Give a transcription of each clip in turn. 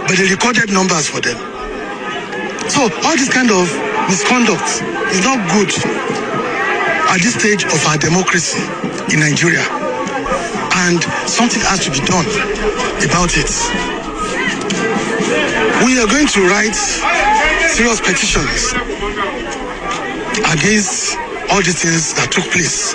but they recorded numbers for them. So all this kind of misconduct is not good at this stage of our democracy in Nigeria. And something has to be done about it. We are going to write serious petitions against all these things that took place.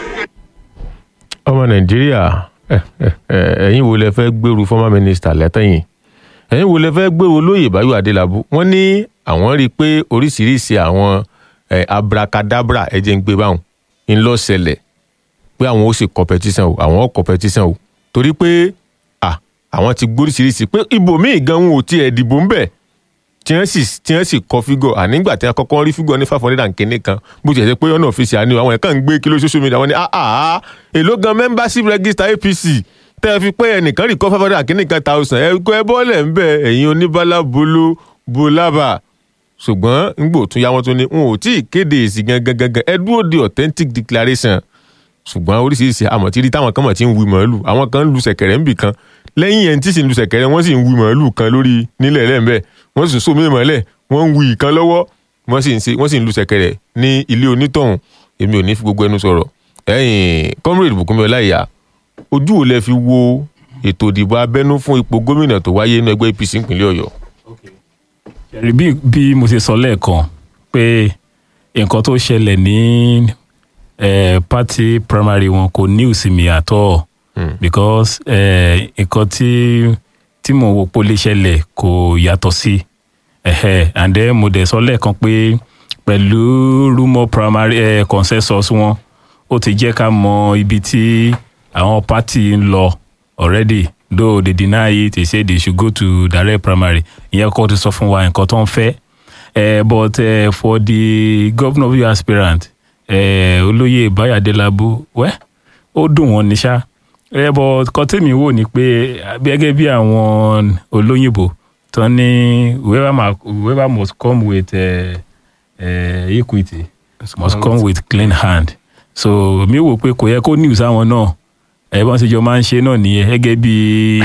ọmọ nàìjíríà ẹ, ẹ, ẹ, ẹ̀yin wo lẹ fẹ́ gbèrú former minister lẹ́tẹ̀yìn ẹ̀yin wo lẹ fẹ́ gbèrú olóyè báyọ̀ adélábù wọ́n ní àwọn rí i pé oríṣiríṣi àwọn ẹ, abracadabra ẹ̀jẹ̀ ń gbé báwọn ń lọ ṣẹlẹ̀ pé àwọn ó sì competition o àwọn ó competition o torí pé à àwọn ti gbóríṣiríṣi pé ibòmíì gan wọn ò tiẹ̀ dìbò ń bẹ̀ tí wọ́n sì tí wọ́n sì kọ fígọ̀ ànígbà tí wọ́n kọ́kọ́ rí fígọ̀ ní five hundred and kìíní kan bó ti ẹ̀ ṣe pé ọ̀nà ọ̀fíìsì àní àwọn ẹ̀ka ń gbé kí ló social media wọ́n ní ah ah èló gan membership register apc tẹ́ ẹ fi pé ẹnìkan rí kọ́ five hundred and kìíní kan thousand ẹ kọ́ ẹ bọ́ọ̀lẹ̀ ń bẹ̀ ẹ̀yin oníbàlá bolo bolaba ṣùgbọ́n ngbò tún yá wọn tún ní n ò tí ì kéde èsì gangan gangan ẹ dúró de authentic declaration ṣùgbọ́n oríṣiríṣi àmọ̀tírí táwọn kan mọ̀ tí ń wí màálù àwọn kan ń lu ṣẹ̀kẹ̀rẹ̀ ńbì kan lẹ́yìn ẹni tí sì ń lu ṣẹ̀kẹ̀rẹ̀ wọ́n sì ń wí màálù kan lórí nílẹ̀ lẹ́ńbẹ̀ wọ́n sì ń sómi mọ́lẹ̀ wọ́n ń wí ìkan lọ́wọ́ wọ́n sì ń ṣe wọ́n sì ń lu ṣẹ̀kẹ̀rẹ̀ ní ilé onítọ̀hún èmi ò ní fi gbogbo ẹnu sọ̀rọ̀ ẹ̀yìn comrade Bùkúnmi Ọláìyá ojú ò lẹ fi wo ètò ìdìbò abẹ́nú fún ipò gómìnà tó wáyé nínú ẹgbẹ́ APC ìpínlẹ̀ Ọ̀yọ́ Ẹ̀rí bí bí mo ṣe sọ lẹ́ẹ̀kan pé nǹkan tó ṣẹlẹ̀ ní eh, party primary wọn kò ní ìsinmi at all because eh, nǹkan tí tí mo wò pé ó lè ṣẹlẹ̀ kò yàtọ̀ sí ẹ̀hẹ́ and then mo dẹ̀ sọ lẹ́ẹ̀kan pé pẹ̀lú rumour primary eh, consensus wọn ó ti jẹ́ ká mọ ibi tí àwọn party ń lọ already though they deny it they say they should go to direct primary ìyẹn kọ́ ti sọ fún wa nǹkan tó ń fẹ́ eh, but eh, for the governor of your aspirant eh, olóyè Báyọ̀ Adélábù wẹ́ ó dùn wọ́n ní ṣá eh, but kan tèmi wò ni pé gẹ́gẹ́ bí àwọn olóyìnbó tó ní whoever, ma, whoever must come with eh, eh, equity must come with clean hand so mi wò pé kò yẹ kó news àwọn náà ẹ bọ́n ṣe jọ máa ń ṣe náà nìyẹn gẹ́gẹ́ bí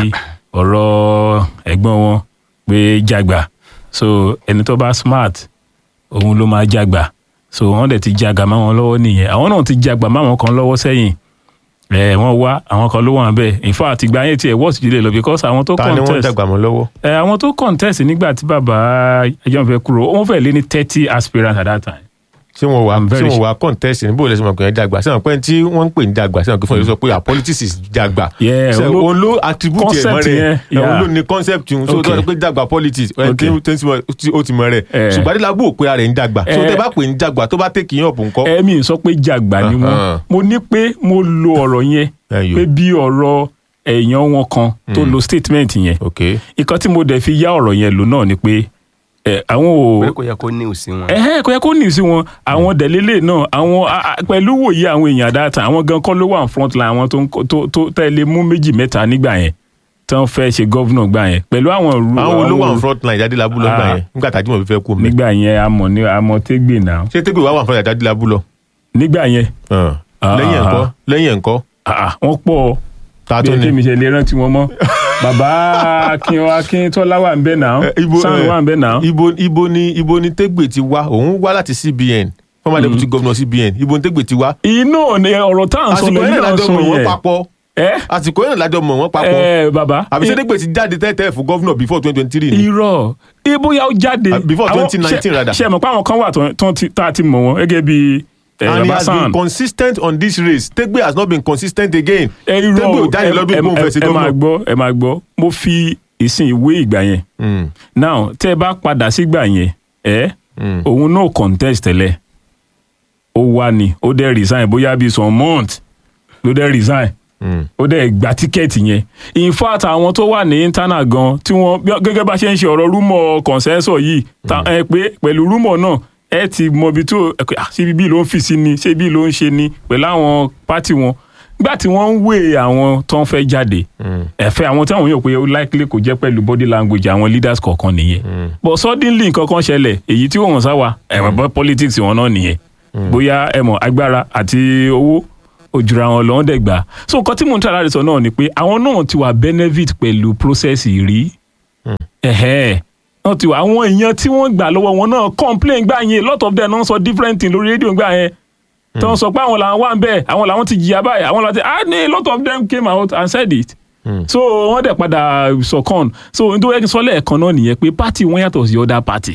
ọ̀rọ̀ ẹ̀gbọ́n wọn pé jàgbà so ẹni tó bá smart òun ló máa jàgbà so wọ́n dẹ̀ ti jàgbà má wọn lọ́wọ́ nìyẹn àwọn náà ti jàgbà má wọn kan lọ́wọ́ sẹ́yìn ẹ wọ́n wá àwọn kan ló wà bẹ́ẹ̀ in fact ìgbà yẹn tiẹ̀ wọ́ọ̀sì jùlọ lọ because àwọn tó ta ni wọ́n contest dàgbà mọ́ lọ́wọ́ ẹ àwọn tó contest nígbà tí bàbá ẹjọ́ fẹ́ kúrò wọ́n fẹ́ lé ní thirty aspirants at that time ṣé wọn wà I'm ṣé very wọn sure. wà contest ní bóòlù ẹsẹ ọmọkùnrin dàgbà ṣé wọn pẹ tí wọn ń pè ní dàgbà ṣé wọn kì í fún ẹ sọ pé politics is dàgbà Yeah, ṣé òun ló- òun ló attribute ẹ mọ concept rẹ yẹn, ẹ, òun yeah. ló ní concept yun so Okay. tó yẹ pé dàgbà politics ẹ Okay. tí tí ó ti mọ rẹ Eh. ṣùgbọ́n adélábù ò pé ara ẹ̀ ń dàgbà so Eh. tẹ bá pè ní dàgbà tó bá tẹ̀kì yín ọ̀pọ̀ nǹkan. ẹ̀mí sọ pé jàgbà ni wọ́n Uh-huh. mo ní pé mo lo ọ̀rọ̀ yẹn Ẹyọ. pé bí ọ̀rọ̀ èèyàn wọn kan tó lo statement yẹn ok nǹkan tí mo dẹ̀ fi yá ọ̀rọ̀ yẹn lò náà ni pé ẹ, àwọn pé ò kò yẹ kó ní òsì wọn. ẹhẹ́ kò yẹ kó nì sí wọn àwọn dẹ̀lélẹ̀ náà àwọn a- a- pẹ̀lú wòye àwọn èèyàn dáta àwọn gan kọ́ ló wà ní front line àwọn tó ń kó- tó tó tẹ̀lé mú méjì mẹ́ta nígbà yẹn tí wọ́n fẹ́ ṣe gọ́vnà gbà yẹn pẹ̀lú àwọn ru àwọn olówó ru- àwọn front line adélábù lọ gbà Ah. yẹn nígbà tàjú mọ̀ fífẹ́ kú mi nígbà yẹn amọ̀ ní amọ̀ tégbè náà ṣé tẹ́gbẹ̀ wà wà front line adélábù lọ nígbà yẹn Ah. lẹ́yìn Ah. ẹ̀ńkọ́ lẹ́yìn ẹ̀ńkọ́ ah, wọ́n pọ̀ ta bí tó ẹ kí ní. mi ṣe lè rántí wọn mọ́ bàbá akin akíntọ́lá wà ń bẹ̀ náà Eh, ibo sáà eh, wà ń bẹ̀ náà ibo ibo ni ibo ni tẹ́gbẹ̀ ti wá òun wá láti CBN former deputy governor CBN ibo ni tẹ́gbẹ̀ ti wá inú ni ọ̀rọ̀ tá à ń sọ àsìkò lẹ́yìn yẹn náà lájọ sọ mọ̀ wọ́n yẹn papọ̀ ẹ àsìkò yẹn lájọ mọ̀ wọ́n papọ̀ ẹ bàbá àbí sẹ́dẹ̀gbẹ̀ ti jáde tẹ́tẹ́ fún gọ́vnọ̀ before twenty twenty three ni irọ́ ibóyá ó jáde Ah, before Àwọn- 2019 ṣe- rather. ṣe mọ̀ pé àwọn kan wà tó- tó ti- tá a ti mọ̀ wọ́n gẹ́gẹ́ bí ẹ, and he bàbá has been sàn consistent on this race tẹ́gbẹ̀ has not been consistent again ẹ irọ́ tẹ́gbẹ̀ ò jáde ẹ- lọ́dún ẹ- ìgbóhùn fẹ́ sí ẹ máa gọ́vnọ̀. gbọ́ ẹ máa gbọ́ mo fi ìsìn ìwé ìgbà yẹn Mm, now tẹ́ ẹ bá padà sígbà yẹn ẹ mm. òun náà contest tẹ́lẹ̀ ó wá ni ó dẹ̀ resign bóyá bíi some month ló dẹ̀ resign Mm. ó dẹ̀ gba tíkẹ́ẹ̀tì yẹn in fact àwọn tó wà ní internal gan tí wọ́n bí- gẹ́gẹ́ bá ṣe ń ṣe ọ̀rọ̀ rúmọ̀ consensus yìí ta- ẹ pé pẹ̀lú rúmọ̀ náà ẹ ti mọ ibi tó ẹ pé, ah, ṣé ibi ló ń fi sí ni ṣé ibi ló ń ṣe ni pẹ̀lú àwọn pátì wọn gbà tí wọ́n ń wé àwọn tó ń fẹ́ jáde ẹ̀fẹ́ àwọn tí àwọn yóò pé ó likely kò jẹ́ pẹ̀lú body language àwọn leaders kọ̀ọ̀kan nìyẹn but suddenly nǹkan kan ṣẹlẹ̀ èyí tí wọ́n sáwà ẹ̀wọ̀n bọ́ politics wọn náà nìyẹn bóyá ẹ mọ̀ agbára àti owó òjùra wọn lọ́wọ́ dẹ̀ gbà so nǹkan tí mò ń tà láti sọ náà ni pé àwọn náà ti wà benefit pẹ̀lú process rí ẹ̀hẹ́ wọ́n ti wà àwọn èèyàn tí wọ́n gbà lọ́wọ́ wọn náà complain gbà yẹn lot of them náà sọ different thing lórí rédíò gbà yẹn tí wọ́n sọ pé àwọn làwọn wà ń bẹ̀ àwọn làwọn ti jìyà báyìí àwọn làwọn ti ah ní lot of them came out and said it so wọ́n dẹ̀ padà sọ̀kan so n tó yẹ kí n sọ lẹ́ẹ̀kan náà nìyẹn pé party wọn yàtọ̀ sí other party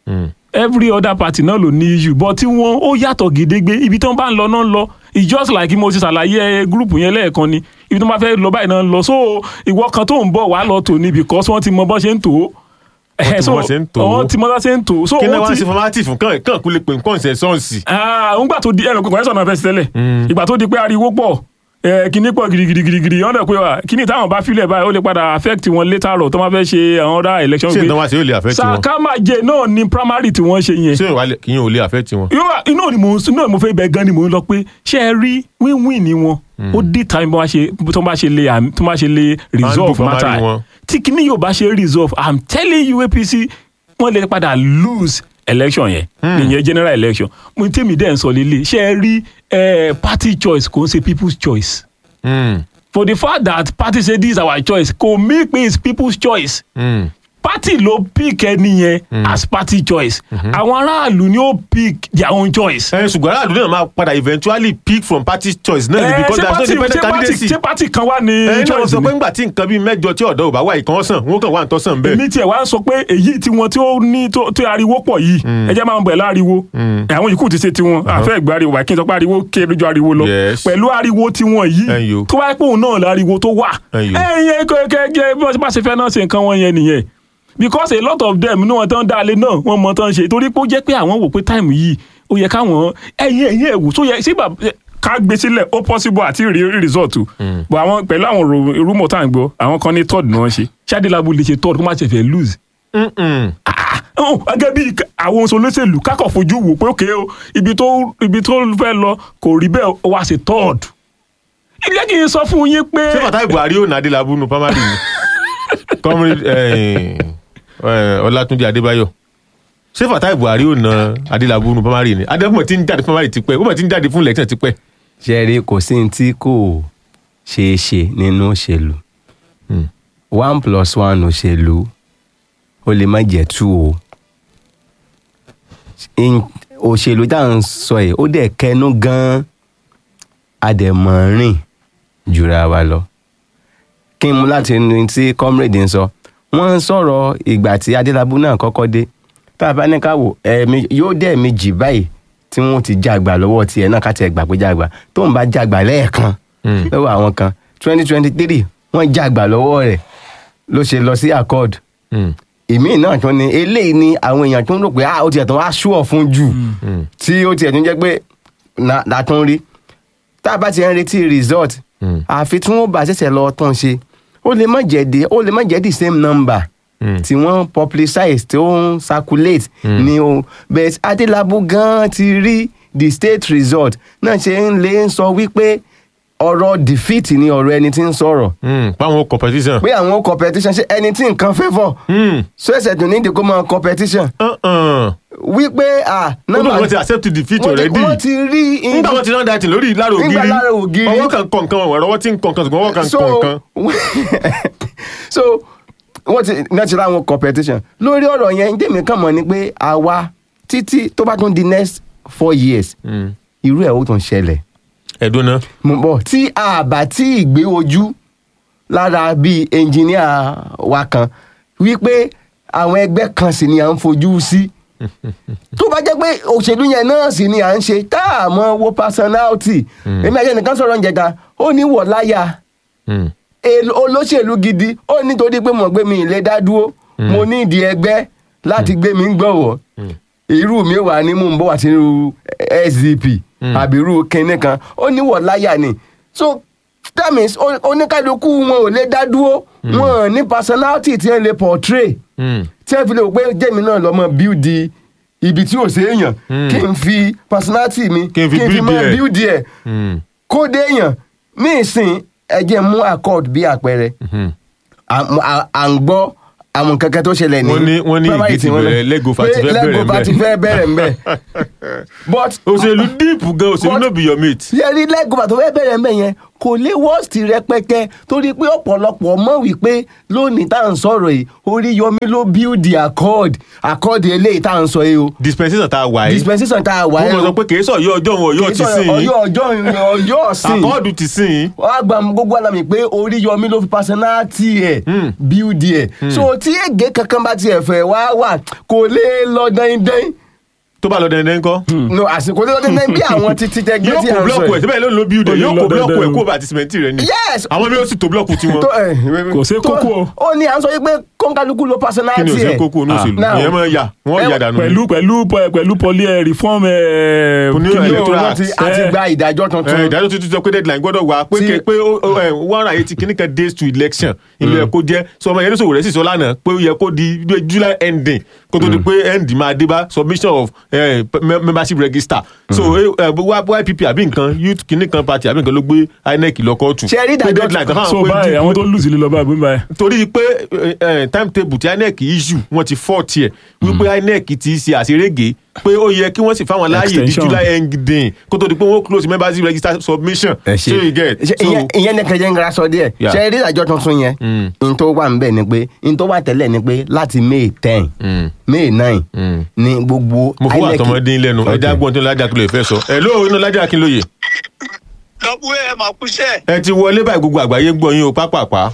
every other party náà ló ní issue but tí wọ́n ó yàtọ̀ gédégbé ibi tí wọ́n bá ń lọ náà ń lọ it's just like mo ti ṣàlàyé gúrùpù yẹn lẹ́ẹ̀kan ni ibi tí wọ́n bá fẹ́ lọ báyìí náà ń lọ so ìwọ kan tó ń bọ̀ wá lọ tò ní because wọ́n ti mọ bọ́ ṣe ń tò ó Wọ́n ti mọ bọ́ ṣe ń tò ó. wọ́n ti mọ bọ́ ṣe ń tò ó so kí ni wọ́n wọ́n ti ṣe formality fún kàn kàn kú lè pè nǹkan ṣe sọ́ọ̀sì. ah ngbà tó di ẹnu kọ̀ọ̀kan náà fẹ́ sí tẹ́lẹ̀ ìgbà tó di pé ariwo pọ̀ ẹ kíní pọ̀ gidigidigidi wọ́n dẹ̀ pé wa kíní táwọn bá filẹ̀ báyìí ó lè padà affect wọn later on tó máa fẹ́ ṣe àwọn other election ṣé ìtàn wá sí yóò lè affect wọn sàkámàjẹ náà ni primary tí wọ́n ṣe yẹn ṣé ìwà kí yín ò lè affect wọn. yóò wá- inú ni mo inú ni mo fẹ́ bẹ gan ni mo ń lọ pé ṣé ẹ rí win-win ni wọn ó dí time bó bá ṣe tó bá ṣe lè àmì- tó bá ṣe lè resolve primary matter wọn. tí kíní yóò bá ṣe resolve i'm telling you apc wọ́n lè padà lose election yẹn ìyẹn general election mo ní tèmi dẹ́ ń sọ lélẹ̀ ṣé ẹ rí eh, party choice kò ń ṣe people's choice Mm, for the fact that party say this is our choice kò mí pé it's people's choice mm. party ló pick ẹni yẹn as party choice àwọn aráàlú ni ó pick their own choice. ẹ ṣùgbọ́n aráàlú náà máa padà eventually pick from party choice náà ni Eh, because ṣé there is no party- independent ṣé party- candidacy. ṣé party kan wà ní ẹ náà choice sọ ni? pé ńgbà tí nǹkan bíi mẹ́jọ tí ọ̀dọ́ ò bá wà ìkan sàn wọ́n kàn wà ń tọ́sàn bẹ́ẹ̀. èmi tiẹ̀ wá ń sọ pé èyí tí wọ́n tí ó ní tó tó ariwo pọ̀ yìí ẹ jẹ́ máa ń bẹ̀ láriwo àwọn yìí kù ti ṣe tiwọn àfẹ́ ìgbà ariwo wà kí n sọ pé ariwo kéré ju ariwo lọ Yes. pẹ̀lú ariwo tiwọn Ẹ̀yin yìí o. tó wáyé pé òun náà láriwo tó wà Ẹ̀yin o. ẹ̀yìn kẹ́kẹ́ bí wọ́n ti bá ṣe fẹ́ náà ṣe nǹkan wọn yẹn nìyẹn because a lot of them ní wọn tán dáalé náà wọn mọ tán ṣe torí pé ó jẹ́ pé àwọn wò pé táìmù yìí ó yẹ káwọn ẹ̀yìn ẹ̀yìn ẹ̀wù tó yẹ sí bàbá ká gbé sílẹ̀ ó possible àti rí result but àwọn pẹ̀lú àwọn ro- rumor tá à ń gbọ́ àwọn kan ní third ni wọ́n ṣe ṣáàdìlábù lè ṣe third kó má ṣe fẹ́ lose Mm-mm. ọ̀hún, gẹ́gẹ́ bí àwọn olóṣèlú kákọ̀ fojú wò pé òkè o ibi tó ibi tó fẹ́ lọ kò rí bẹ́ẹ̀ ó wá ṣe third. ilé kì í sọ fún yín pé ṣé Fatai Buhari ò nàdí labu nu primary ni comrade eh, eh, Ọlátúnjí Adébáyọ̀ ṣé Fatai Buhari ò na Adélábù nu primary ni Adébọ̀mọ̀ ti ń jáde primary tipẹ́ ó mọ̀ ti ń jáde fún election tipẹ́. ṣe rí kò sí ní tí kò ṣeé ṣe nínú òṣèlú Hmm. one plus one òṣèlú ó lè má jẹ́ two o In- òṣèlú tá à ń sọ yìí ó dẹ̀ kẹnu gan-an adẹ̀mọ̀rìn jùra wa lọ kí n mú láti ní tí comrade ń sọ wọ́n ń sọ̀rọ̀ ìgbà tí adélábù náà kọ́kọ́ dé tá a bá ní ká wò ẹ̀ẹ̀mí yóò dẹ̀ méjì báyìí tí wọ́n ti jàgbà lọ́wọ́ tiẹ̀ náà ká tiẹ̀ gbà pé jàgbà tó ń bá jàgbà lẹ́ẹ̀kan Mm. lọ́wọ́ àwọn kan twenty twenty three wọ́n jàgbà lọ́wọ́ rẹ̀ ló ṣe lọ sí accord Mm. ìmíì náà tún ni eléyìí ni àwọn èèyàn tó ń rò pé ah ó tiẹ̀ tán wá ṣúọ̀ fún jù Mm. tí ó tiẹ̀ tún jẹ́ pé na- la tún rí tá a bá ti ń retí result Mm. àfi tí wọ́n bá ṣẹ̀ṣẹ̀ lọ tán ṣe ó lè má jẹ́ the ó lè má jẹ́ the same number Mm. tí wọ́n publicize tí ó ń circulate ni o but adélábù gan ti rí the state result náà ṣe ń lè ń sọ wípé ọ̀rọ̀ defeat ni ọ̀rọ̀ ẹni tí ń sọ̀rọ̀ Mm. páwọn competition. pé àwọn competition ṣe ẹni tí nǹkan favour Mm. so ẹsẹ̀ tó ní ìdí kó máa competition Uh-uh. wípé ah ó dùn wọ́n ti accept defeat wọ́n ti- already. wọ́n ti rí nígbà wọn ti rán dàtí lórí lára ògiri Nígbà lára ògiri. ọwọ́ kan kọ̀ nǹkan ọ̀rọ̀ ọwọ́ tí ń kọ̀ nǹkan ṣùgbọ́n ọwọ́ kan so kọ̀ nǹkan. so wọ́n ti náà ti ra àwọn competition lórí ọ̀rọ̀ yẹn ndémi kàn mọ̀ ni pé àwa títí tó bá tún di next four years Mm. irú ẹ̀ ó tún ṣẹlẹ̀ ẹ̀dùn náà mo bọ̀ tí a bá tí ì gbé ojú lára bíi ẹnjìníà wa kan wípé àwọn ẹgbẹ́ kan sì ni à ń fojú sí tó bá jẹ́ pé òṣèlú yẹn náà sì ni à ń ṣe tá a mọ wo personality èmi àti ẹnìkan sọ̀rọ̀ ń jẹ̀ka ó ní wọ̀ láyà Mm. el- olóṣèlú gidi ó nítorí pé mo gbé mi ìlé dá dúró mo ní ìdí ẹgbẹ́ láti gbé mi ń gbọ̀wọ́ irú mi wà ní mò ń bọ̀ wá sí irú sdp àbí irú kinní kan ó níwọ̀ láyà ni so that means ó- oníkálukú wọn ò lè dá dúró wọn ò ní personality tí wọn lè portray Mm. tí wọn fi lè wò pé jẹ́mi náà lọ́mọ build ibi tí ò sí èèyàn kí n fi personality mi Kí n fi build máa ẹ̀. build ẹ̀ Mm. kó déèyàn ní ìsìn ẹjẹ mú accord bí àpẹẹrẹ Mhm. à à- à ń gbọ́ àwọn kankan tó ṣẹlẹ̀ ní Wọ́n ní- wọ́n ní primary ìdí ti tí wọ́n lọ. bẹ̀rẹ̀, Lego-Fa ti Pé fẹ́ bẹ̀rẹ̀ Lego-Fa ńbẹ̀. ti fẹ́ bẹ̀rẹ̀ ńbẹ̀ but òṣèlú díìpù gan òṣèlú But- no be your mate. yẹ rí Lego-Fa tó fẹ́ bẹ̀rẹ̀ ńbẹ̀ yẹn kò lè worst rẹpẹtẹ torí pé ọ̀pọ̀lọpọ̀ mọ̀ wípé lónìí tá à ń sọ̀rọ̀ yìí Oríyọmí ló build the accord accord eléyìí tá à ń sọ yìí o dispensation tá a wà yìí dispensation tá a wà wọ́n yìí mọ̀ sọ pé kì í sọ ọ̀yọ́ ọjọ́ òun ọ̀yọ́ ti sìn yín ọjọ́ ọjọ́ ọjọ́ ọ̀sìn àkọọ́dù ti sìn yín wọ́n á gba gbogbo àlàmì pé Oríyọmí ló fi personality ẹ̀ build ẹ̀ so tí ègé kankan bá tiẹ̀ fẹ́ wá wà kò lè lọ dandan tó bá lọ dẹ̀ndẹ̀ ńkọ́ no àsìkò tí wọ́n dandan bí àwọn títí tẹgbẹ́ yóò tí kó à ń sọ blọọkù ẹ̀ yìí. síbẹ̀ ló ń lo building Ó lè yóò lọ kó blọọkù ẹ̀ dandan. kó bá ti sìmẹ́ntì rẹ̀ ni Yes. àwọn mi ó sì tó blọọkù tiwọn tó ẹ Kò sí tó- kókó o. ó ní à ń sọ yìí pé kóńkálukú ló kí personality ni ẹ̀ òsè kókó ní òṣèlú Now, ìyẹn máa yà wọ́n ẹ- yà dànù pẹ̀lú pẹ̀lú pẹ̀lú poly eh, reform eh, Ní kí ni- electoral wọ́n ti act. a ti Eh, gba ìdájọ́ ẹ tuntun ìdájọ́ tuntun sọ pé deadline gbọ́dọ̀ wà pé Tí- ké- pé ó- ó, ẹ, one hundred eighty kìíní kan days to election ilé ẹ̀ kó jẹ́ sọ ọmọ yẹn ní sòwò rẹ̀ sì sọ lánàá pé ó yẹ kó di july ending kó tó di pé end máa dé bá submission of eh, me- membership register so eh, eh, ypp àbí nǹkan youth kìíní kan party àbí nǹkan ló gbé inec lọ kóòtù Ṣé ẹ rí pé ìdájọ́ deadline tó so fáwọn báyìí pé àwọn tó lùsì lè lọ báyìí bóyá torí pé eh, eh, timetable tí inec issue wọn ti fọ́ tiẹ̀ wípé inec ti ṣe àṣerége pé ó yẹ kí wọ́n sì fáwọn láàyè di Extension. july ending kó tó di pé wọ́n close membership register submission ẹ ṣe so you get ṣe so ìyẹn- ìyẹn ní kẹjẹ ń gara sọ díẹ̀ Yeah. ṣe rí ìdájọ́ tuntun yẹn n tó wà nbẹ ni pé n tó wà tẹ́lẹ̀ ni pé láti may ten may nine ni gbogbo mo fún INEC àtọmọdé lẹ́nu Okay. ẹja gbọ́n tó lájà kí ló fẹ́ sọ ẹ lóò inú lájà kí ló yẹ lọ́pọ̀ ẹ̀ máa kúṣẹ́ ẹ ti wọlé báyìí gbogbo àgbáyé ń gbọ́ yín o pápápá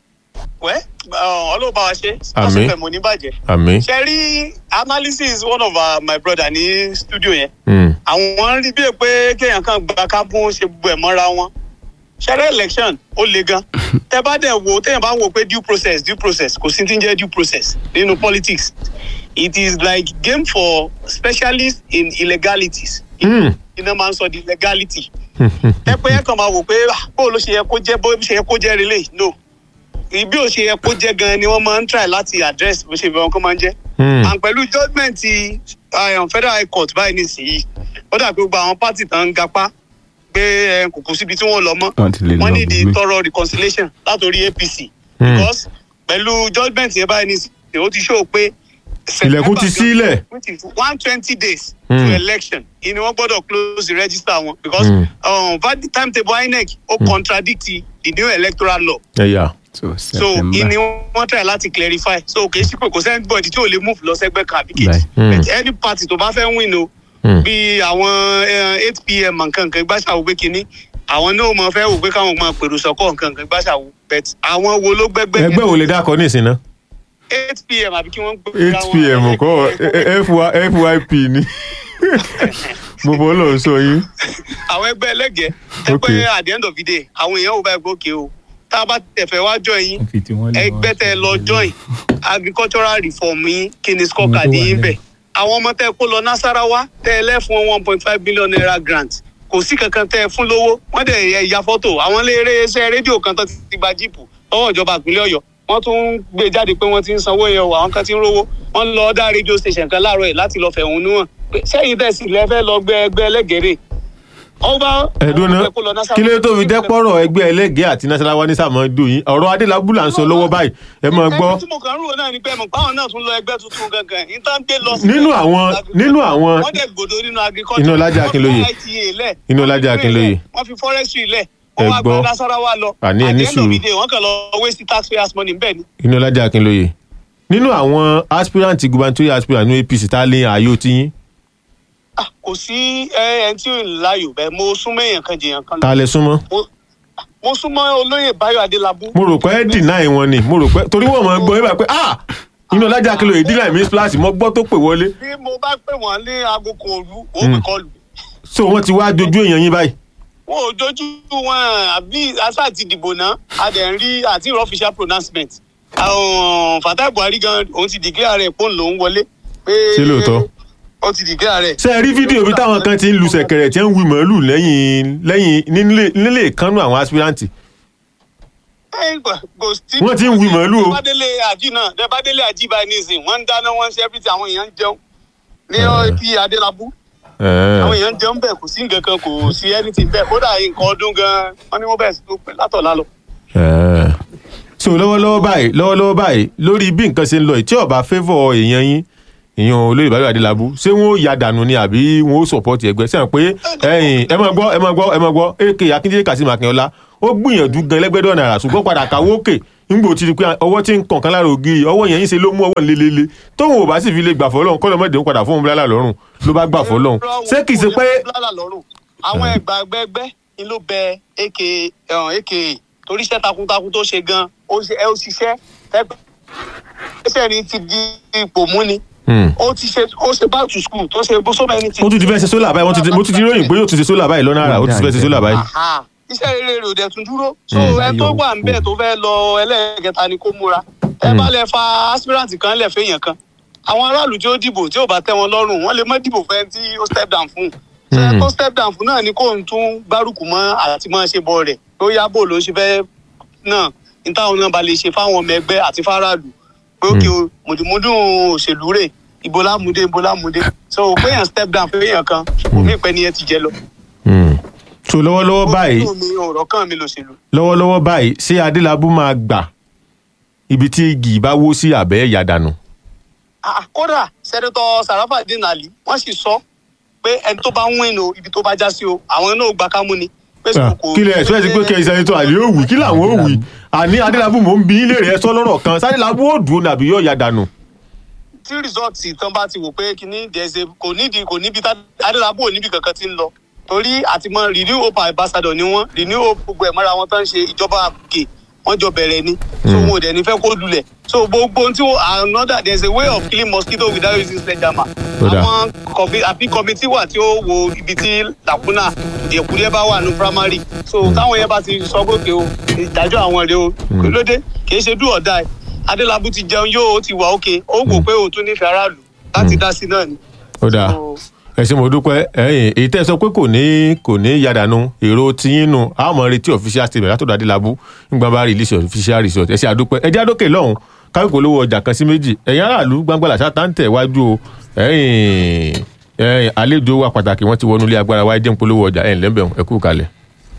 wẹ́ ọlọ́ba wa ṣe Àmín. àsopẹ̀ mọ̀ ní bàjẹ́. àmì ṣe rí analysis one of our, my brother ní studio yẹn Mm. àwọn rí bíi pé kéèyàn kan gba kábún ṣe gbogbo ẹ̀ mọ́ra wọn ṣẹlẹ̀ election ó le gan tẹ bá dẹ̀ wo téèyàn bá wo pé due process due process kò sí ti ń jẹ́ due process nínú politics it is like game for specialists in illegalities Mm. iná máa ń sọ di legality ẹ pé ẹ kàn máa wò pé ah, bó ló ṣe yẹ kó jẹ bó ṣe yẹ kó jẹ relé no bí ó ṣe yẹ kó jẹ gan ni wọn máa ń try láti address bó ṣe bẹ wọn kó máa ń jẹ Mm. and pẹ̀lú judgement ti um, federal high court báyìí nísìnyí ó dà pé gbogbo àwọn party tán ń gapá pé eh, kò kù síbi tí wọ́n lọ mọ́ Wọ́n ti lè lọ wọ́n ní di gbogbo. thorough reconciliation látòrí apc Mm. because pẹ̀lú judgement yẹn báyìí nísìnyí ó ti show pé ilẹ̀kùn ti sílẹ̀ which is one twenty days Mm. to election ìní wọn gbọ́dọ̀ close the register wọn because Mm. um, valid timetable inec ó contradict the new electoral law ẹ̀yà so so September. ìní wọn try láti clarify so kì í ṣe pé kò sẹ́ni bọ̀dì tí ò lè move lọ sẹ́gbẹ́ kan àbí kejì Mm. but any party tó bá fẹ́ win o Mm. bí àwọn eight pm nkankan gbàṣàwò pé kínní àwọn náà mọ fẹ́ wò pé káwọn máa pèrò sọ́kọ̀ nkankan gbàṣàwò but àwọn wo ló gbẹgbẹ́ ẹgbẹ́ wo lè dákọ̀ ní ìsìn náà eight pm àbí kí wọ́n gbé eight pm kọ́ fyp ni mo bọ́ lọ sọ yín àwọn ẹgbẹ́ ẹlẹ́gẹ̀ẹ́ ẹ Okay. pé at the end of the day àwọn èèyàn ò bá ẹgbẹ́ òkè o tá a bá tẹ̀fẹ̀ wá join yín fi tí wọ́n lè ẹgbẹ́ tẹ lọ join agricultural reform yín kí ni scorecard Ohun tó wà yín nílẹ̀. bẹ̀ àwọn ọmọ tẹ kó lọ nasarawa tẹ ẹ lẹ́fún one point five billion naira grant kò sí kankan tẹ ẹ fún lówó wọ́n dẹ̀ ẹ ya fọ́tò àwọn ilé iṣẹ́ rédíò kan tó ti gba jíìpù lọ́wọ́ ìjọba ìpínlẹ̀ ọ̀yọ́ wọ́n tún ń gbé jáde pé wọ́n ti ń sanwó yẹn o àwọn kan ti ń rówó wọ́n lọ dá rédíò station kan láàárọ̀ ẹ̀ láti lọ fẹ̀hónú hàn pé sẹ́yìn tẹ̀sí lẹ́fẹ́ lọ gbẹ ẹgbẹ́ ẹlẹ́gẹ̀rẹ́ ọba ẹ̀dùn náà kí ló tó fi dẹ́pọ̀rọ̀ ẹgbẹ́ ẹlẹ́gẹ̀ẹ́ àti nasarawa ní sàmọ́dù yín ọ̀rọ̀ adélábù là ń sọ lọ́wọ́ báyìí ẹ máa gbọ́ ẹgbẹ́ tí mo kàn ń rò náà ni pé mo báwọn náà tún lọ ẹgbẹ́ tuntun gangan ní tá ń gbé lọ. Nínú àwọn- nínú àwọn- wọ́n dẹ̀ gbòdo nínú agriculture. Inú Ọlájà Akínlóye. wọ́n fi ITA lẹ̀. Inú wọ́n fi Ọlájà green Akínlóye. lẹ̀, wọ́n fi forestry lẹ̀. Ẹ wọ́n wá gbọ́. gba Nasarawa lọ. Àní ẹ ní At the end of sùúrù. the day, wọ́n kàn lọ waste taxpayers money bẹ́ẹ̀ ni. inú ọlájà akínlóye nínú àwọn aspirant gubernatorial aspirant ní apc tá a lé ààyò tiyín Ah, kò sí ẹ ẹ tí ò ń láyò bẹ́ẹ̀ mo súnmọ́ èèyàn kan jèèyàn kan lọ. tá a lè súnmọ́ Mo- mo súnmọ́ olóyè Báyọ̀ Adélábù. mo rò pé ẹ deny wọn ni mo rò pé torí wọn mọ gbọ́ yín bá pé ah inú ọlájà akínlóye deny mi splash mo gbọ́ tó pè wọlé bí mo bá pè wọ́n ní aago kan òru ó pè kọlù. so wọ́n ti wá dojú èèyàn yín báyìí wọn ò dojú wọn àbí asa àti ìdìbò náà a dẹ̀ ń rí àti ìrọ̀ official pronouncement àwọn Fatai Buhari gan òun ti declare rẹ̀ pọ́n lòún wọlé. pé Ṣé lóòótọ́? ó ti declare rẹ̀. ṣe ẹ rí fídíò bí táwọn kan ti ń lu ṣẹ̀kẹ̀rẹ̀ tí ń wí màálù lẹ́yìn lẹ́yìn nílé nílé ìkànnù àwọn aspirant Ẹ, kò- kò sí- Wọ́n ti ń wí màálù o. dẹ́bàdélé àjí náà dẹ́bàdélé àjí báyìí nísìnyí wọ́n ń dáná wọ́n ń ṣe everything àwọn èèyàn ń jẹun ní ọtí Adélábù àwọn èèyàn ń jẹun bẹ́ẹ̀ kò sí nǹkan kan kò sí anything bẹ́ẹ̀ kódà nǹkan ọdún gan wọ́n ní wọ́n bẹ̀rẹ̀ sí tó pẹ́ látọ̀lá lọ. Eh. so lọ́wọ́lọ́wọ́ báyìí lọ́wọ́lọ́wọ́ báyìí lórí bí nǹkan ṣe ń lọ yìí tí ó bá favour èèyàn yín èèyàn olóyè báyọ̀ adélábù ṣé wọn ó ya dànù ni àbí wọn ó support ẹgbẹ́ sẹ́yìn pé ẹ̀yìn ẹ máa gbọ́ ẹ máa gbọ́ ẹ máa gbọ́ ak akíndélé kasim akínọlá ó gbìyànjú gan lẹ́gbẹ̀dọ̀ náírà ṣùgbọ́n padà káwó òkè nígbò tí pé ọwọ́ tí ń kàn kan lára ògiri ọwọ́ yẹn ń ṣe ló mú ọwọ́ lélele tóun ò bá sì fi lè gbà fọlọ́run kọ́ lọ́mọdé ń padà fóun bílálà lọ́rùn ló bá gbà fọlọ́run ṣé kìí ṣe pé Bláàlà lọ́rùn. àwọn ẹgbà ẹgbẹgbẹ ni ló bẹ aka ẹhàn, aka torí iṣẹ́ takuntakun tó ṣe gan ó ṣe ẹ ó ṣiṣẹ́ ẹgbẹ iṣẹ́ ni ti di ipò mú ni Hmm. ó ti ṣe ó ṣe back to school tó ṣe so many things. ó tún ti fẹ́ ṣe sólà báyìí wọ́n ti- mo tún ti ròyìn pé yóò tún ṣe sólà báyìí lọ́nà àrà ó tún ti fẹ́ ṣe sólà báyìí. Aha. iṣẹ́ rere rẹ̀ ò dẹ̀ tún dúró so Mm. ẹ tó wà ń bẹ̀ tó fẹ́ lọ ẹlẹ́ẹ̀kẹta ni kó múra ẹ bá lẹ fa aspirant kan lẹ̀ fẹ́yàn kan àwọn aráàlú tí ó dìbò tí ò bá tẹ́ wọn lọ́rùn wọ́n lè mọ́ dìbò fẹ́ tí ó step down fún un ṣe Mm. tó step down fún náà ni kó ń tún gbárùkù mọ́ àti mọ́ ṣe bọ́ rẹ̀ tó yá bò ló ṣe fẹ́ náà ní táwọn náà bá lè ṣe fáwọn ọmọ ẹgbẹ́ àti fáráàlú pé òkè o mùdùmùdùn òṣèlú rẹ̀ ibo lámúdé ibo lámúdé so péyàn step down fẹ́yàn kan omi ìpẹ́ ni ẹ ti jẹ lọ. Hmm. so lọ́wọ́lọ́wọ́ báyìí Ó mi ọ̀rọ̀ kan mi lòṣèlú. lọ́wọ́lọ́wọ́ báyìí ṣé adélábù máa gbà ibi tí igi bá wó sí àbẹ́ ẹ̀yà dànù. Ah, kódà sẹ́dọ̀tọ̀ Sarafadeen Ali wọ́n sì sọ pé ẹni tó bá ń win o ibi tó bá já sí o àwọn náà gba kámú ni. Pé Ah, kò- kí lẹ ẹ̀sọ́ ẹ̀ sí pé kẹ́ ìsẹ́nitọ́ àlè ó wì kí làwọn ó wì àní adélábù mò ń bí ilé rẹ̀ sọ lọ́rọ̀ kan sádélábù ó dùn nàbí yóò yà dànù. tí rìsọ́ọ̀tì tán bá ti wò pé kíní dẹ̀ẹ́sẹ̀ kò nídìí kò níbi tá adélábù ò níbi kankan tí ń lọ torí àtìmọ́ renew hope ambassador ni wọ́n renew hope gbogbo ẹ̀ mọ́ra wọn tán ṣe ìjọba àkè wọ́n jọ bẹ̀rẹ̀ ni so wọn ò dẹ̀ ní fẹ́ kó lulẹ̀ so gbogbo ohun tí wọ́n another there is a way of killing mosquito without using sledgehammer Ó dáa. àwọn kọ̀bí àbí kọ́mítì wà tí ó wo ibi tí làkúnà ìdẹ̀kùdẹ́ bá wà ní primary so táwọn yẹn bá ti sọ gòkè o ìdájọ́ àwọn rèé o kí ló dé kì í ṣe do or die adélábù ti jẹun yóò ó ti wà òkè ó wò pé òun tún nífẹ̀ẹ́ aráàlú láti dá sí náà ni. ó dáa So, ẹ ṣé mo dúpẹ́ ẹ̀yìn èyí tẹ́ ẹ sọ pé kò ní kò ní yà dànù èrò tiyín nù a ó mọ retí official statement látọ̀dọ̀ adélábù nígbà bá release official result ẹ ṣé àdúpẹ́ ẹ jẹ́ àdókè lọ́hùn káwé kò lówó ọjà kan sí méjì ẹ̀yin aráàlú gbangba làṣà tá ń tẹ̀ wájú o ẹ̀yìn ẹ̀yìn àlejò wa pàtàkì wọ́n ti wọnú ilé agbára wa ẹ jẹ́ ń polówó ọjà ẹ̀yìn lẹ́mbẹ̀ẹ́ ẹ kú kalẹ̀.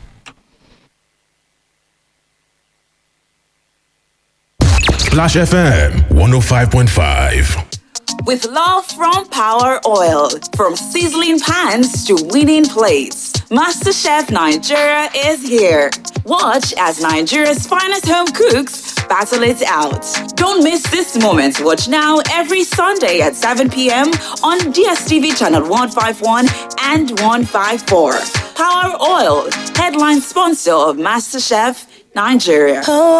Splash FM 105.5. With love from Power Oil, from sizzling pans to winning plates, MasterChef Nigeria is here. Watch as Nigeria's finest home cooks battle it out. Don't miss this moment. Watch now every Sunday at 7 p.m. on DSTV channel 151 and 154. Power Oil, headline sponsor of MasterChef Nigeria.